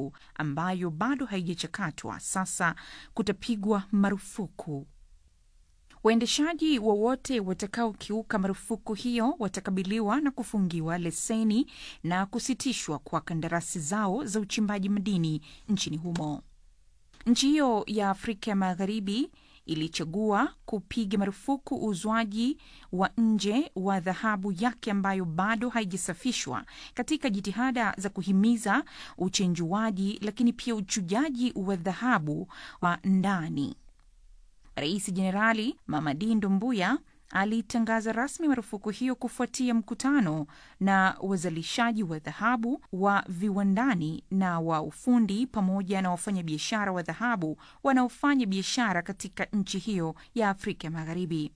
dhahabu ambayo bado haijachakatwa sasa kutapigwa marufuku. Waendeshaji wowote watakaokiuka marufuku hiyo watakabiliwa na kufungiwa leseni na kusitishwa kwa kandarasi zao za uchimbaji madini nchini humo. Nchi hiyo ya Afrika ya Magharibi ilichagua kupiga marufuku uuzwaji wa nje wa dhahabu yake ambayo bado haijasafishwa katika jitihada za kuhimiza uchenjuaji, lakini pia uchujaji wa dhahabu wa ndani. Rais Jenerali Mamadi Doumbouya alitangaza rasmi marufuku hiyo kufuatia mkutano na wazalishaji wa dhahabu wa viwandani na wa ufundi pamoja na wafanyabiashara wa dhahabu wanaofanya biashara katika nchi hiyo ya Afrika ya Magharibi.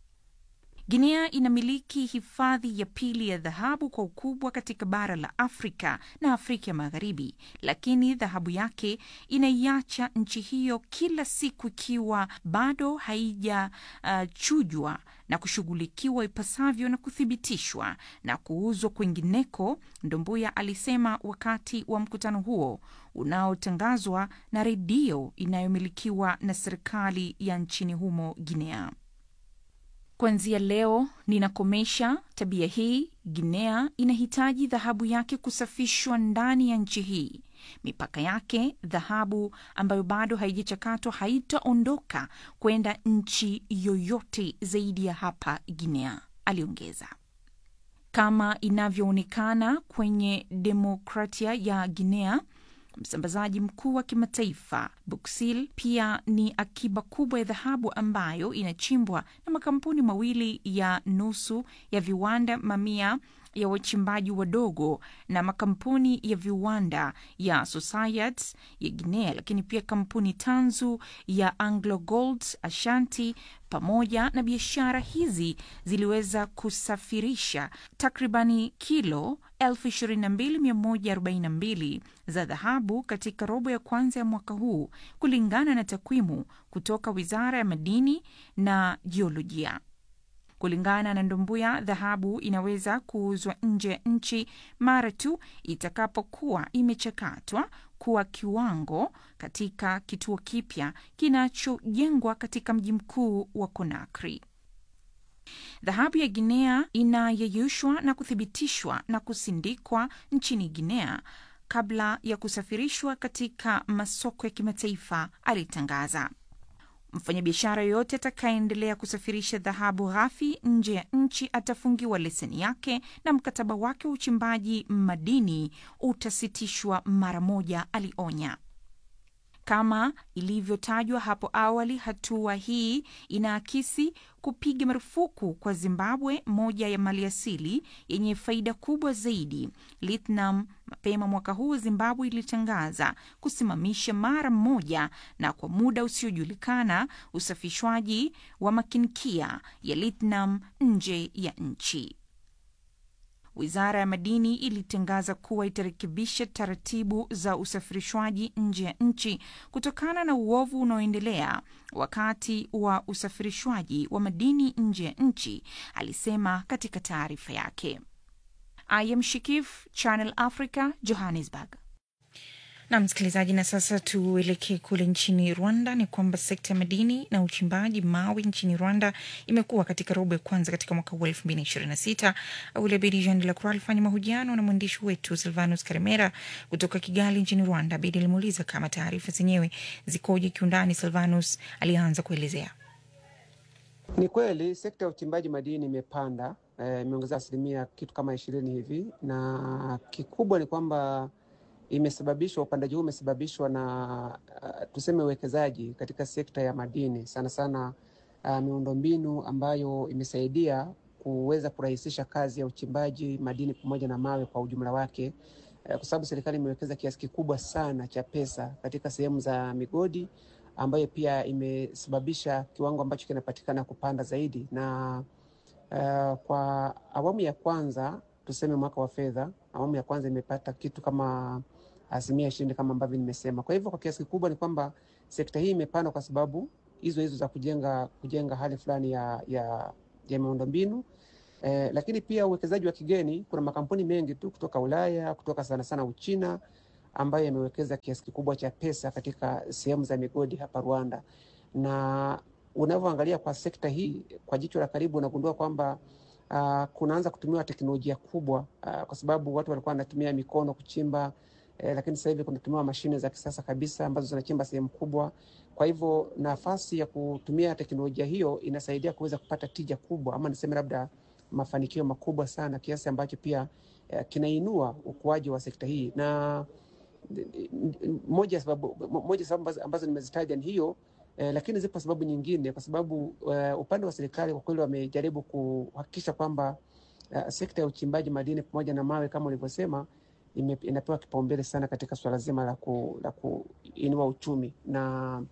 Guinea inamiliki hifadhi ya pili ya dhahabu kwa ukubwa katika bara la Afrika na Afrika ya Magharibi, lakini dhahabu yake inaiacha nchi hiyo kila siku ikiwa bado haijachujwa uh, na kushughulikiwa ipasavyo na kuthibitishwa na kuuzwa kwingineko, Ndombuya alisema wakati wa mkutano huo unaotangazwa na redio inayomilikiwa na serikali ya nchini humo Guinea. Kuanzia leo ninakomesha tabia hii. Guinea inahitaji dhahabu yake kusafishwa ndani ya nchi hii. Mipaka yake, dhahabu ambayo bado haijachakatwa haitaondoka kwenda nchi yoyote zaidi ya hapa Guinea, aliongeza. Kama inavyoonekana kwenye demokratia ya Guinea, msambazaji mkuu wa kimataifa Buksil pia ni akiba kubwa ya dhahabu ambayo inachimbwa na makampuni mawili ya nusu ya viwanda, mamia ya wachimbaji wadogo na makampuni ya viwanda ya Societe ya Guinea, lakini pia kampuni tanzu ya Anglo Gold Ashanti. Pamoja na biashara hizi ziliweza kusafirisha takribani kilo 22142 za dhahabu katika robo ya kwanza ya mwaka huu, kulingana na takwimu kutoka Wizara ya Madini na Jiolojia. Kulingana na Ndombuya, dhahabu inaweza kuuzwa nje ya nchi mara tu itakapokuwa imechakatwa kuwa kiwango katika kituo kipya kinachojengwa katika mji mkuu wa Conakry. Dhahabu ya Guinea inayeyushwa na kuthibitishwa na kusindikwa nchini Guinea kabla ya kusafirishwa katika masoko ya kimataifa, alitangaza. Mfanyabiashara yoyote atakayeendelea kusafirisha dhahabu ghafi nje ya nchi atafungiwa leseni yake na mkataba wake wa uchimbaji madini utasitishwa mara moja, alionya. Kama ilivyotajwa hapo awali, hatua hii inaakisi kupiga marufuku kwa Zimbabwe, moja ya maliasili yenye faida kubwa zaidi, lithium. Mapema mwaka huu Zimbabwe ilitangaza kusimamisha mara moja na kwa muda usiojulikana usafishwaji wa makinkia ya lithium nje ya nchi. Wizara ya Madini ilitangaza kuwa itarekebisha taratibu za usafirishwaji nje ya nchi kutokana na uovu unaoendelea wakati wa usafirishwaji wa madini nje ya nchi, alisema katika taarifa yake. I am Shikif, Channel Africa, Johannesburg. Na msikilizaji, na sasa tuelekee kule nchini Rwanda. Ni kwamba sekta ya madini na uchimbaji mawe nchini Rwanda imekuwa katika robo ya kwanza katika mwaka huu elfu mbili na ishirini na sita. Abedi Jean de la Croix alifanya mahojiano na mwandishi wetu Silvanus Karemera kutoka Kigali nchini Rwanda. Abedi alimuuliza kama taarifa zenyewe zikoje kiundani. Silvanus alianza kuelezea. Ni kweli sekta ya uchimbaji madini imepanda, imeongeza eh, asilimia kitu kama ishirini hivi, na kikubwa ni kwamba imesababishwa upandaji huu umesababishwa na uh, tuseme uwekezaji katika sekta ya madini sana sana, uh, miundombinu ambayo imesaidia kuweza kurahisisha kazi ya uchimbaji madini pamoja na mawe kwa ujumla wake, uh, kwa sababu serikali imewekeza kiasi kikubwa sana cha pesa katika sehemu za migodi ambayo pia imesababisha kiwango ambacho kinapatikana kupanda zaidi, na uh, kwa awamu ya kwanza tuseme mwaka wa fedha, awamu ya kwanza imepata kitu kama asilimia ishirini kama ambavyo nimesema. Kwa hivyo kwa kiasi kikubwa ni kwamba sekta hii imepanda kwa sababu hizo hizo za kujenga kujenga hali fulani ya, ya, ya miundombinu eh, lakini pia uwekezaji wa kigeni. Kuna makampuni mengi tu kutoka Ulaya, kutoka sana sana Uchina ambayo yamewekeza kiasi kikubwa cha pesa katika sehemu za migodi hapa Rwanda, na unavyoangalia kwa sekta hii kwa jicho la karibu unagundua kwamba uh, kunaanza kutumiwa teknolojia kubwa uh, kwa sababu watu walikuwa wanatumia mikono kuchimba eh, lakini sasa hivi kunatumiwa mashine za kisasa kabisa ambazo zinachimba sehemu kubwa. Kwa hivyo nafasi ya kutumia teknolojia hiyo inasaidia kuweza kupata tija kubwa, ama niseme labda mafanikio makubwa sana, kiasi ambacho pia eh, kinainua ukuaji wa sekta hii na moja ya sababu, moja sababu ambazo, ambazo nimezitaja ni hiyo eh, lakini zipo sababu nyingine, kwa sababu uh, upande wa serikali kwa kweli wamejaribu kuhakikisha kwamba uh, sekta ya uchimbaji madini pamoja na mawe kama ulivyosema ime, inapewa kipaumbele sana katika swala zima la, ku, la kuinua uchumi na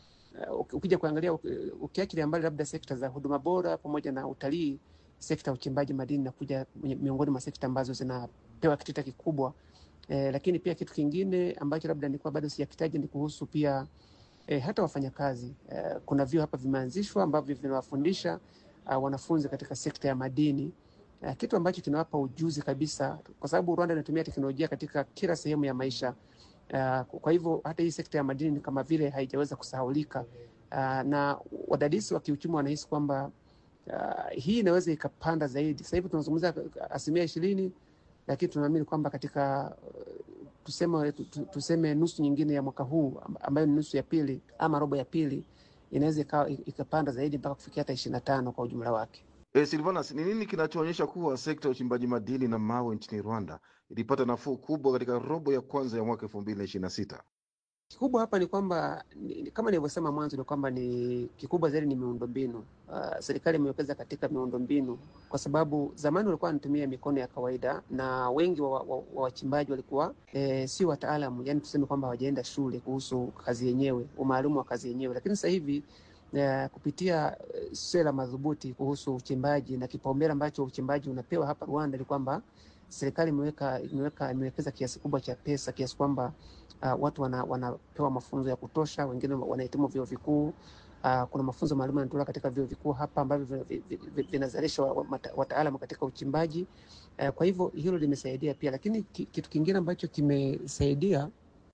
uh, ukija kuangalia ukiachilia mbali labda sekta za huduma bora pamoja na utalii, sekta ya uchimbaji madini inakuja miongoni mwa sekta ambazo zinapewa kitita kikubwa eh, lakini pia kitu kingine ambacho labda nilikuwa bado sijakitaja ni kuhusu pia eh, hata wafanyakazi eh, kuna vyuo hapa vimeanzishwa ambavyo vinawafundisha uh, wanafunzi katika sekta ya madini uh, kitu ambacho kinawapa ujuzi kabisa, kwa sababu Rwanda inatumia teknolojia katika kila sehemu ya maisha uh, kwa hivyo hata hii sekta ya madini kama vile haijaweza kusahaulika uh, na wadadisi wa kiuchumi wanahisi kwamba uh, hii inaweza ikapanda zaidi. Sasa hivi tunazungumzia asilimia ishirini, lakini tunaamini kwamba katika uh, tuseme, tuseme nusu nyingine ya mwaka huu ambayo ni nusu ya pili ama robo ya pili inaweza ikapanda zaidi mpaka kufikia hata ishirini na tano kwa ujumla wake. E, Silvanas, ni nini kinachoonyesha kuwa sekta ya uchimbaji madini na mawe nchini Rwanda ilipata nafuu kubwa katika robo ya kwanza ya mwaka elfu mbili na ishirini na sita? Kikubwa hapa ni kwamba ni, kama nilivyosema mwanzo ni kwamba ni kikubwa zaidi ni miundombinu. Uh, serikali imewekeza katika miundombinu kwa sababu zamani walikuwa wanatumia mikono ya kawaida na wengi wa wachimbaji wa, wa walikuwa e, si wataalamu, yani tuseme kwamba hawajaenda shule kuhusu kazi yenyewe, umaalumu wa kazi yenyewe, lakini sasa hivi uh, kupitia uh, sera madhubuti kuhusu uchimbaji na kipaumbele ambacho uchimbaji unapewa hapa Rwanda ni kwamba serikali imeweka imeweka imewekeza kiasi kubwa cha pesa kiasi kwamba uh, watu wana, wanapewa mafunzo ya kutosha, wengine wanahitimu vyuo vikuu. Uh, kuna mafunzo maalum yanatolewa katika vyuo vikuu hapa ambavyo vinazalisha wataalamu katika uchimbaji. Uh, kwa hivyo hilo limesaidia pia, lakini kitu kingine ambacho kimesaidia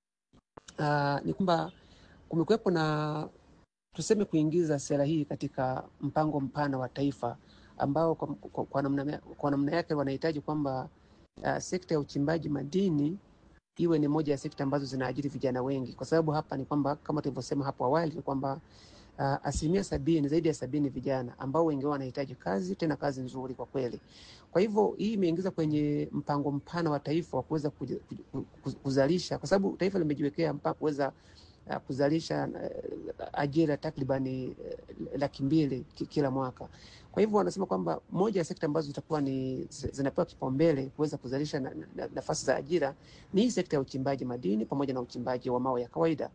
uh, ni kwamba kumekuwepo na tuseme kuingiza sera hii katika mpango mpana wa taifa ambao kwa, kwa, kwa, namna, kwa namna yake wanahitaji kwamba uh, sekta ya uchimbaji madini iwe ni moja ya sekta ambazo zinaajiri vijana wengi, kwa sababu hapa ni kwamba kama tulivyosema hapo awali ni kwamba uh, asilimia sabini, zaidi ya sabini vijana ambao wengi wao wanahitaji kazi, tena kazi nzuri kwa kweli. Kwa hivyo hii imeingiza kwenye mpango mpana wa taifa wa kuweza kuzalisha, kwa sababu taifa limejiwekea mpaka kuweza uh, kuzalisha uh, ajira takribani uh, laki mbili kila mwaka. Kwa hivyo wanasema kwamba moja ya sekta ambazo zitakuwa ni zinapewa kipaumbele kuweza kuzalisha na, na, nafasi za ajira ni hii sekta ya uchimbaji madini pamoja na uchimbaji wa mawe ya kawaida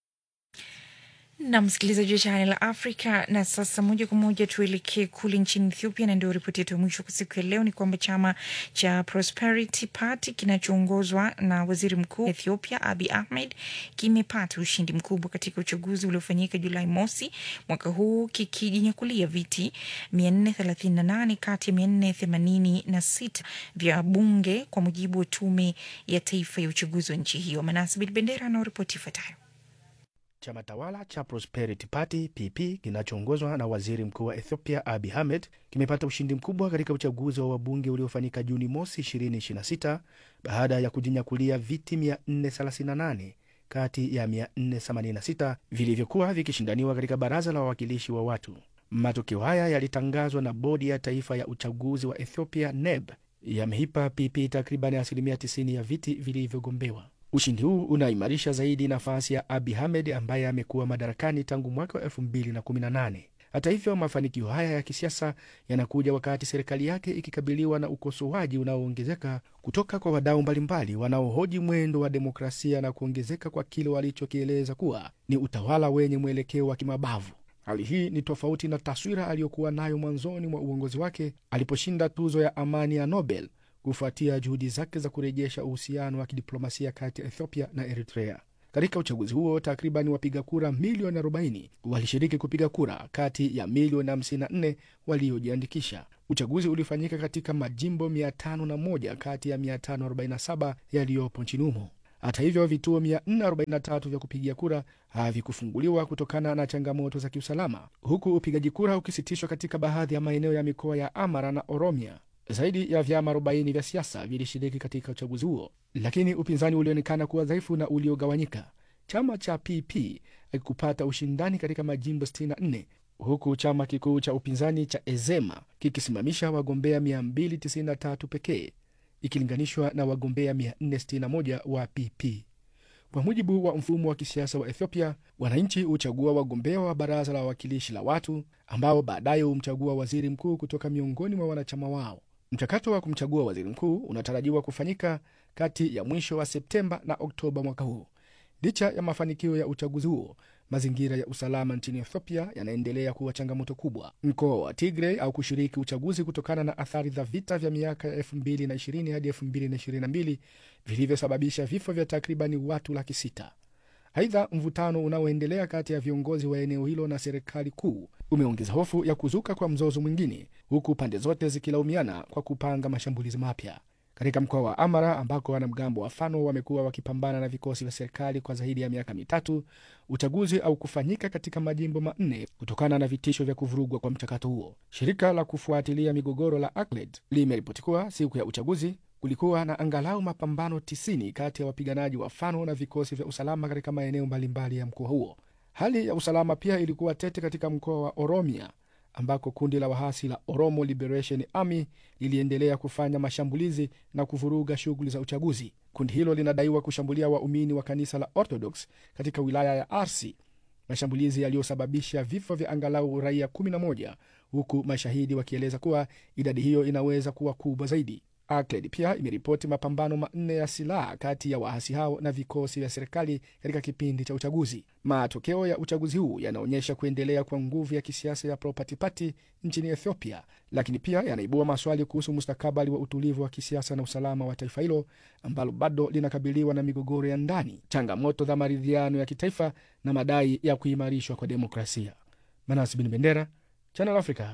na msikilizaji wa Channel la Africa. Na sasa moja kwa moja tuelekee kule nchini Ethiopia, na ndio ripoti yetu ya mwisho kwa siku ya leo ni kwamba chama cha Prosperity Party kinachoongozwa na waziri mkuu wa Ethiopia Abiy Ahmed kimepata ushindi mkubwa katika uchaguzi uliofanyika Julai mosi mwaka huu kikijinyakulia viti 438 kati ya 486 vya bunge kwa mujibu wa tume ya taifa ya uchaguzi wa nchi hiyo. Manasibit Bendera anaoripoti ifuatayo. Chama tawala cha Prosperity Party PP kinachoongozwa na waziri mkuu wa Ethiopia Abiy Ahmed kimepata ushindi mkubwa katika uchaguzi wa wabunge uliofanyika Juni mosi 2026 baada ya kujinyakulia viti 438 kati ya 486 vilivyokuwa vikishindaniwa katika baraza la wawakilishi wa watu. Matokeo haya yalitangazwa na bodi ya taifa ya uchaguzi wa Ethiopia NEB, yameipa PP takriban asilimia 90 ya viti vilivyogombewa. Ushindi huu unaimarisha zaidi nafasi ya Abiy Ahmed ambaye amekuwa madarakani tangu mwaka wa 2018. Hata hivyo, mafanikio haya ya kisiasa yanakuja wakati serikali yake ikikabiliwa na ukosoaji unaoongezeka kutoka kwa wadau mbalimbali wanaohoji mwendo wa demokrasia na kuongezeka kwa kile walichokieleza kuwa ni utawala wenye mwelekeo wa kimabavu. Hali hii ni tofauti na taswira aliyokuwa nayo mwanzoni mwa uongozi wake aliposhinda tuzo ya amani ya Nobel kufuatia juhudi zake za kurejesha uhusiano wa kidiplomasia kati ya Ethiopia na Eritrea. Katika uchaguzi huo takriban wapiga kura milioni 40 walishiriki kupiga kura kati ya milioni 54 waliojiandikisha. Uchaguzi ulifanyika katika majimbo 501 kati ya 547 yaliyopo nchini humo. Hata hivyo, vituo 443 vya kupigia kura havikufunguliwa kutokana na changamoto za kiusalama, huku upigaji kura ukisitishwa katika baadhi ya maeneo ya mikoa ya Amara na Oromia. Zaidi ya vyama 40 vya siasa vilishiriki katika uchaguzi huo, lakini upinzani ulionekana kuwa dhaifu na uliogawanyika. Chama cha PP akikupata ushindani katika majimbo 64 huku chama kikuu cha upinzani cha Ezema kikisimamisha wagombea 293 pekee ikilinganishwa na wagombea 461 wa PP. Kwa mujibu wa mfumo wa kisiasa wa Ethiopia, wananchi huchagua wagombea wa baraza la wawakilishi la watu ambao baadaye humchagua waziri mkuu kutoka miongoni mwa wanachama wao. Mchakato wa kumchagua waziri mkuu unatarajiwa kufanyika kati ya mwisho wa Septemba na Oktoba mwaka huu. Licha ya mafanikio ya uchaguzi huo, mazingira ya usalama nchini Ethiopia yanaendelea kuwa changamoto kubwa. Mkoa wa Tigray au kushiriki uchaguzi kutokana na athari za vita vya miaka ya 2020 hadi 2022 vilivyosababisha vifo vya takribani watu laki sita. Aidha, mvutano unaoendelea kati ya viongozi wa eneo hilo na serikali kuu umeongeza hofu ya kuzuka kwa mzozo mwingine, huku pande zote zikilaumiana kwa kupanga mashambulizi mapya. Katika mkoa wa Amara ambako wanamgambo wa Fano wamekuwa wakipambana na vikosi vya serikali kwa zaidi ya miaka mitatu, uchaguzi au kufanyika katika majimbo manne kutokana na vitisho vya kuvurugwa kwa mchakato huo. Shirika la kufuatilia migogoro la ACLED limeripoti kuwa siku ya uchaguzi kulikuwa na angalau mapambano 90 kati ya wapiganaji wa Fano na vikosi vya usalama katika maeneo mbalimbali ya mkoa huo. Hali ya usalama pia ilikuwa tete katika mkoa wa Oromia ambako kundi la wahasi la Oromo Liberation Army liliendelea kufanya mashambulizi na kuvuruga shughuli za uchaguzi. Kundi hilo linadaiwa kushambulia waumini wa kanisa la Orthodox katika wilaya ya Arsi, mashambulizi yaliyosababisha vifo vya angalau raia 11 huku mashahidi wakieleza kuwa idadi hiyo inaweza kuwa kubwa zaidi. ACLED pia imeripoti mapambano manne ya silaha kati ya waasi hao na vikosi vya serikali katika kipindi cha uchaguzi. Matokeo ya uchaguzi huu yanaonyesha kuendelea kwa nguvu ya kisiasa ya Property Party nchini Ethiopia, lakini pia yanaibua maswali kuhusu mustakabali wa utulivu wa kisiasa na usalama wa taifa hilo ambalo bado linakabiliwa na migogoro ya ndani, changamoto za maridhiano ya kitaifa na madai ya kuimarishwa kwa demokrasia. Manas Bin Bendera, Channel Africa.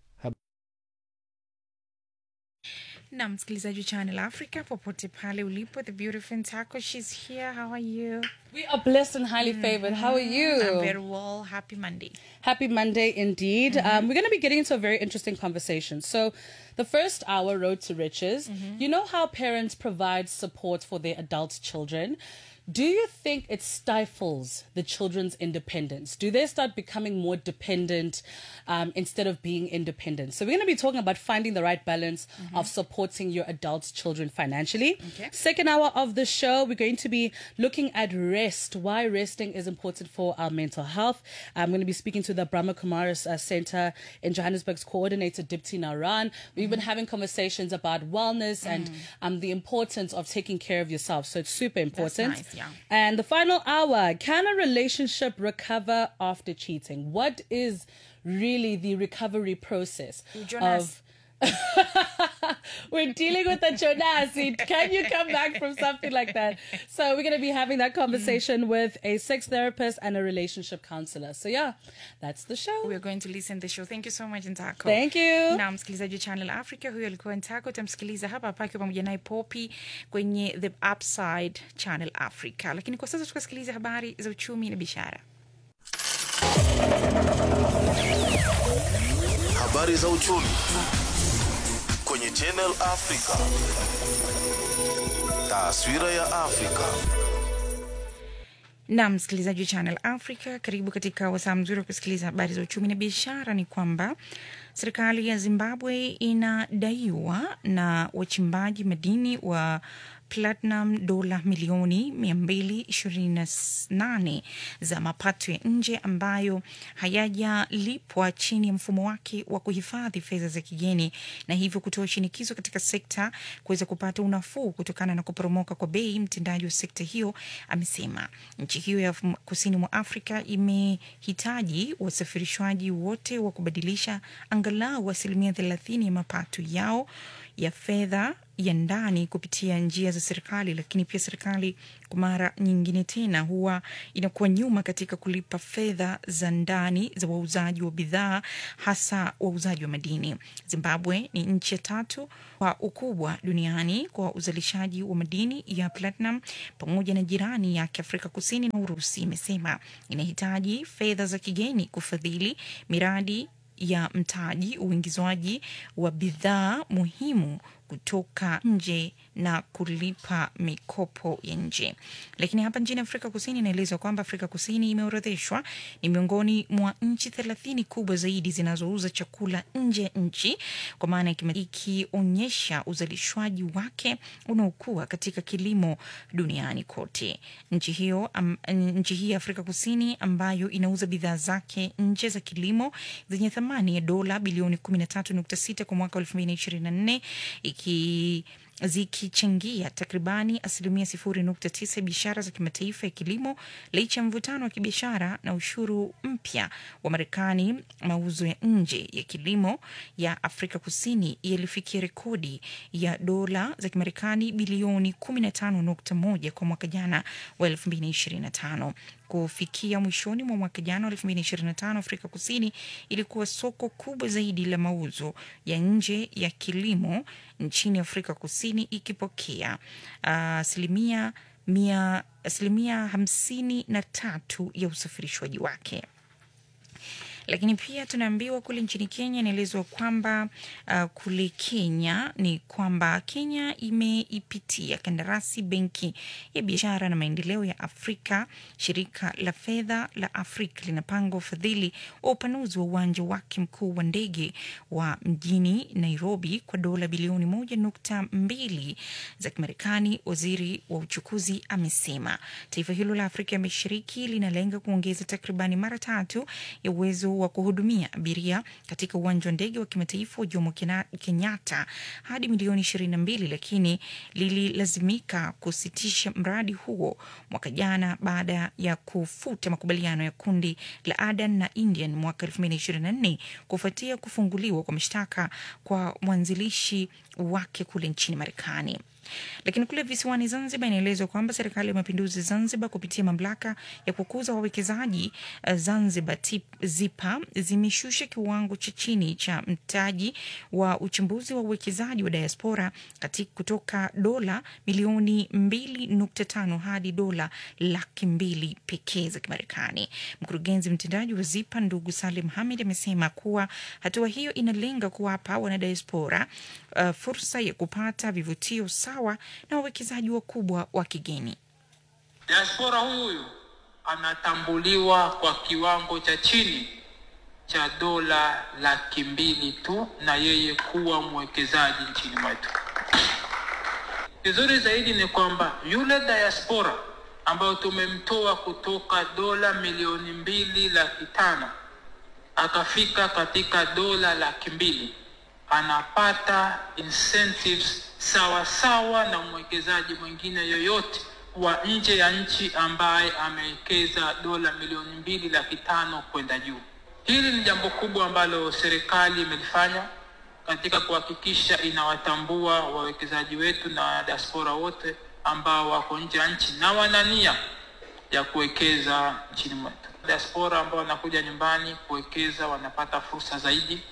na msikilizaji wa Channel Africa popote pale ulipo, the beautiful Ntako, she's here. How are you? We are blessed and highly favored. How are you? I'm very well. Happy Monday. Happy Monday indeed. Um, we're going to be getting into a very interesting conversation. So, the first hour, Road to Riches, you know how parents provide support for their adult children? Do you think it stifles the children's independence? Do they start becoming more dependent um, instead of being independent? So, we're going to be talking about finding the right balance of supporting your adult children financially. Okay. Second hour of the show, we're going to be looking at rest, why resting is important for our mental health. I'm going to be speaking to the Brahma Kumaris uh, Center in Johannesburg's coordinator, Dipti Naran. We've been having conversations about wellness and um, the importance of taking care of yourself. So it's super important. nice, yeah. And the final hour can a relationship recover after cheating? What is really the recovery process Jonas. of we're dealing with a Jonasi. Can you come back from something like that? So we're going to be having that conversation with a sex therapist and a relationship counselor. So yeah, that's the show. We're going to listen the show. Thank you so much Ntako. Thank you. na msikilizaji wa Channel Africa, huyo alikuwa Ntako. Utamsikiliza hapa hapa akiwa pamoja naye Poppy kwenye The Upside Channel Africa, lakini kwa sasa tukasikiliza habari za uchumi na biashara. Habari za uchumi kwenye Channel Africa. Taswira ya Afrika. na msikilizaji wa Channel Africa, karibu katika wasaa mzuri wa kusikiliza habari za uchumi na biashara. Ni kwamba serikali ya Zimbabwe inadaiwa na wachimbaji madini wa platinum dola milioni 228 za mapato ya nje ambayo hayajalipwa chini ya mfumo wake wa kuhifadhi fedha za kigeni, na hivyo kutoa shinikizo katika sekta kuweza kupata unafuu kutokana na kuporomoka kwa bei. Mtendaji wa sekta hiyo amesema nchi hiyo ya kusini mwa Afrika imehitaji wasafirishwaji wote wa kubadilisha angalau asilimia thelathini ya mapato yao ya fedha ya ndani kupitia njia za serikali, lakini pia serikali kwa mara nyingine tena huwa inakuwa nyuma katika kulipa fedha za ndani za wauzaji wa bidhaa, hasa wauzaji wa madini. Zimbabwe ni nchi ya tatu kwa ukubwa duniani kwa uzalishaji wa madini ya platinum, pamoja na jirani yake Afrika Kusini na Urusi. Imesema inahitaji fedha za kigeni kufadhili miradi ya mtaji, uingizwaji wa bidhaa muhimu kutoka nje na kulipa mikopo ya nje. Lakini hapa nchini Afrika Kusini inaelezwa kwamba Afrika Kusini imeorodheshwa ni miongoni mwa nchi thelathini kubwa zaidi zinazouza chakula nje ya nchi, kwa maana ikionyesha uzalishwaji wake unaokuwa katika kilimo duniani kote. Nchi hiyo am, nchi hii ya Afrika Kusini ambayo inauza bidhaa zake nje za kilimo zenye thamani ya dola bilioni 13.6 kwa mwaka 2024 iki zikichangia takribani asilimia sifuri nukta tisa ya biashara za kimataifa ya kilimo. Licha ya mvutano wa kibiashara na ushuru mpya wa Marekani, mauzo ya nje ya kilimo ya Afrika Kusini yalifikia rekodi ya dola za Kimarekani bilioni 15.1 kwa mwaka jana wa 2025. Kufikia mwishoni mwa mwaka jana wa 2025, Afrika Kusini ilikuwa soko kubwa zaidi la mauzo ya nje ya kilimo nchini Afrika Kusini ikipokea asilimia uh, mia asilimia hamsini na tatu ya usafirishwaji wake lakini pia tunaambiwa kule nchini Kenya inaelezwa kwamba uh, kule Kenya ni kwamba Kenya imeipitia kandarasi benki ya biashara na maendeleo ya Afrika. Shirika la fedha la Afrika linapanga ufadhili wa upanuzi wa uwanja wake mkuu wa ndege wa mjini Nairobi kwa dola bilioni moja nukta mbili za Kimarekani. Waziri wa uchukuzi amesema taifa hilo la Afrika ya Mashariki linalenga kuongeza takribani mara tatu ya uwezo wa kuhudumia abiria katika uwanja wa ndege wa kimataifa wa Jomo Kenyatta hadi milioni ishirini na mbili, lakini lililazimika kusitisha mradi huo mwaka jana baada ya kufuta makubaliano ya kundi la Adan na Indian mwaka elfu mbili na ishirini na nne kufuatia kufunguliwa kwa mashtaka kwa mwanzilishi wake kule nchini Marekani. Lakini kule visiwani Zanzibar inaelezwa kwamba serikali ya mapinduzi Zanzibar kupitia mamlaka ya kukuza wawekezaji Zanzibar tip, ZIPA zimeshusha kiwango cha chini cha mtaji wa uchambuzi wa uwekezaji wa diaspora katika kutoka dola milioni 2.5 hadi dola laki mbili pekee za Kimarekani. Mkurugenzi mtendaji wa ZIPA ndugu Salim Hamid amesema kuwa hatua hiyo inalenga kuwapa wanadiaspora uh, fursa ya kupata vivutio sawa na wawekezaji wakubwa wa kigeni. Diaspora huyu anatambuliwa kwa kiwango cha chini cha dola laki mbili tu na yeye kuwa mwekezaji nchini mwetu. Vizuri zaidi ni kwamba yule diaspora ambayo tumemtoa kutoka dola milioni mbili laki tano akafika katika dola laki mbili anapata incentives sawa sawa na mwekezaji mwingine yoyote wa nje ya nchi ambaye amewekeza dola milioni mbili laki tano kwenda juu. Hili ni jambo kubwa ambalo serikali imelifanya katika kuhakikisha inawatambua wawekezaji wetu na diaspora wote ambao wako nje ya nchi na wana nia ya kuwekeza nchini mwetu. Diaspora ambao wanakuja nyumbani kuwekeza wanapata fursa zaidi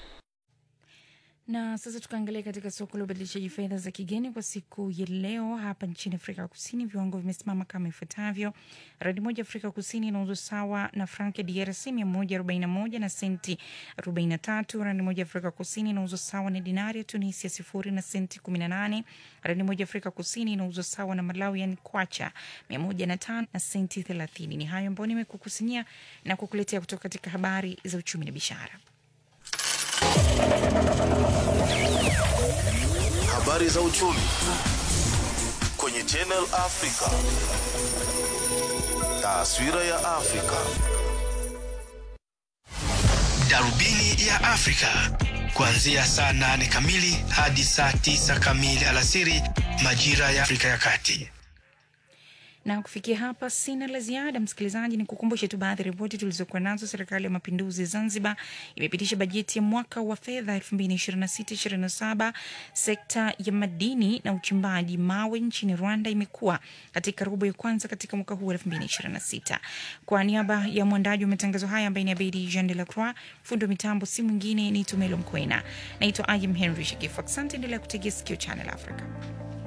na sasa tukaangalia katika soko la ubadilishaji fedha za kigeni kwa siku ya leo hapa nchini Afrika Kusini, viwango vimesimama kama ifuatavyo: randi moja Afrika Kusini inauzwa sawa na frank ya DRC mia moja arobaini na moja na senti arobaini na tatu. Randi moja Afrika Kusini inauzwa sawa na dinari ya Tunisia sifuri na senti kumi na nane. Randi moja Afrika Kusini inauzwa sawa na Malawi yani kwacha mia moja na tano na senti thelathini. Ni hayo ambayo nimekukusanyia na kukuletea kutoka katika habari za uchumi na biashara. Habari za uchumi kwenye Channel Africa. Taswira ya Afrika. Darubini ya Afrika kuanzia saa nane kamili hadi saa tisa kamili alasiri majira ya Afrika ya Kati. Na kufikia hapa sina la ziada, msikilizaji, ni kukumbushe tu baadhi ya ripoti tulizokuwa nazo. Serikali ya Mapinduzi Zanzibar imepitisha bajeti ya mwaka wa fedha 2026/27. Sekta ya madini na uchimbaji mawe nchini Rwanda imekuwa katika robo ya kwanza katika mwaka huu 2026. Kwa niaba ya mwandaji wa matangazo haya ambaye ni Abedi Jean de la Croix, fundi wa mitambo si mwingine ni Tumelo Mkwena. Naitwa Ayem Henry Shekifu. Asante, endelea kutegea sikio Channel Africa.